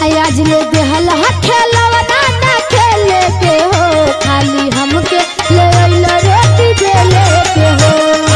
आज ले देहल खेलवा ना खेले के हो खाली हमके ले अइला रोटी बेले के हो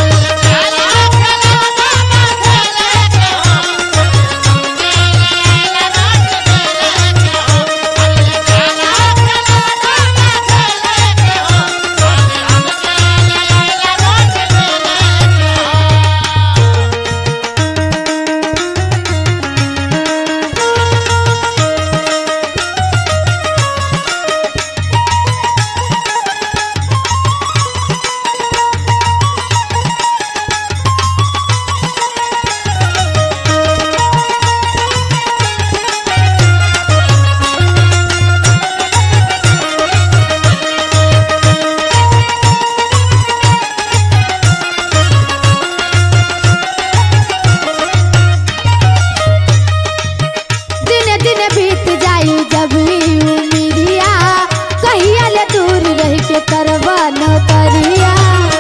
दिने दिने बीत जाई जब ई उमिरिया कहिया ले दूर रह के करवा न करिया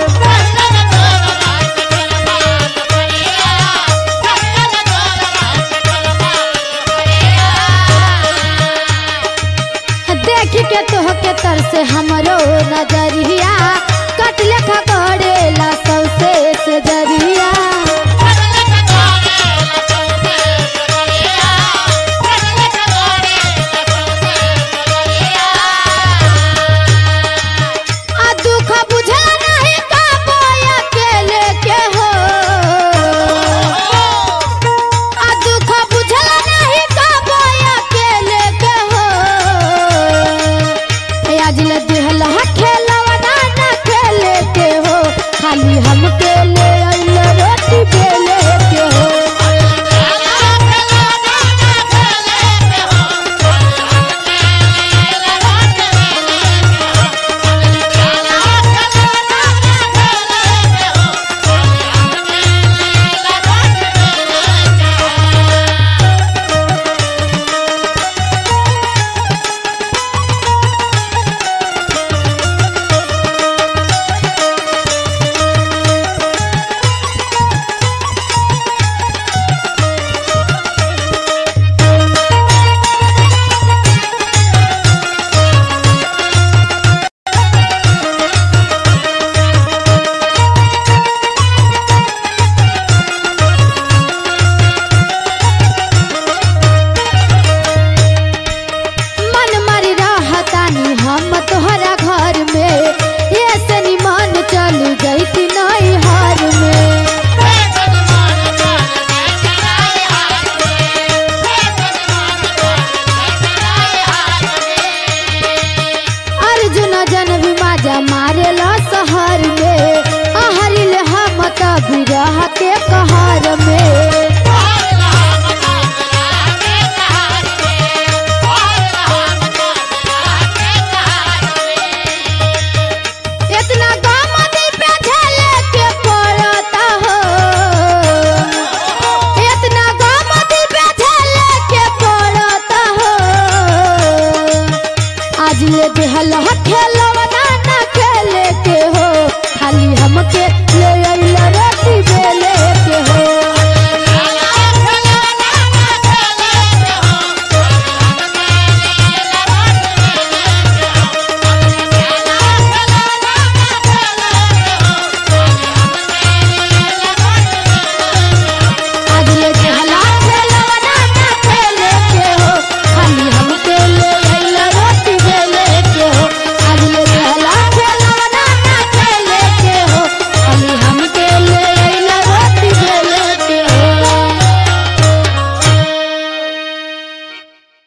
देख के तोह के तर से हमरो नजरिया कट लेखा करेला सबसे से जरिया आ दुख बुझा नहीं का बोया अकेले के हो आ दुख बुझा नहीं का बोया अकेले के हो ए आज ले दिहल खेलवा ना ना खेले के हो खाली हमके ले अइल रोटी बेले के हो मन मरी रहतानी हम तोहरा घर में ये से निमन चल गई नई हार में अर्जुन जन भी माजा मारेला शहर में आहरिल हम तभी रह के कहर में इतना गम दिल पे झेले के पड़ता हो इतना गम दिल पे झेले के पड़ता हो आज ले देहल खेलवा ना ना खेले के हो खाली हमके ले अइला रोटी बेले